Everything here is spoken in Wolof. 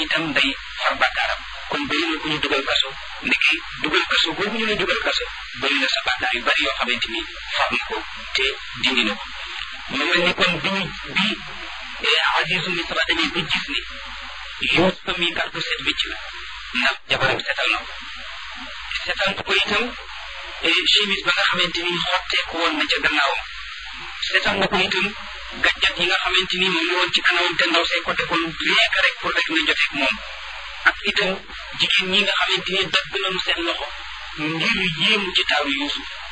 itam day far bàkkaaram kon bëri na ku ñu dugal kaso ndeke dugal kaso boobu ñu la dugal kaso bëri na sa bàkkaar yu bari yoo xamante ni far na ko te dindi na ko mu mel ni kon bi ñu bi Azizu Misra demee ba gis ni Yuusufa mi kar ko set wécc la ndax jabaram setal na ko setal ko itam chemise ba nga xamante ni xotteeku woon na ca gannaawam setal na ko itam gàjjat yi nga xamante ni moom la woon ci kanamam te ndaw say ko defoon rien que rek pour rek na joteeg moom ak itam jigéen ñi nga xamante ni dagg nañu seen loxo ngir yéemu ci taaru Yuusuf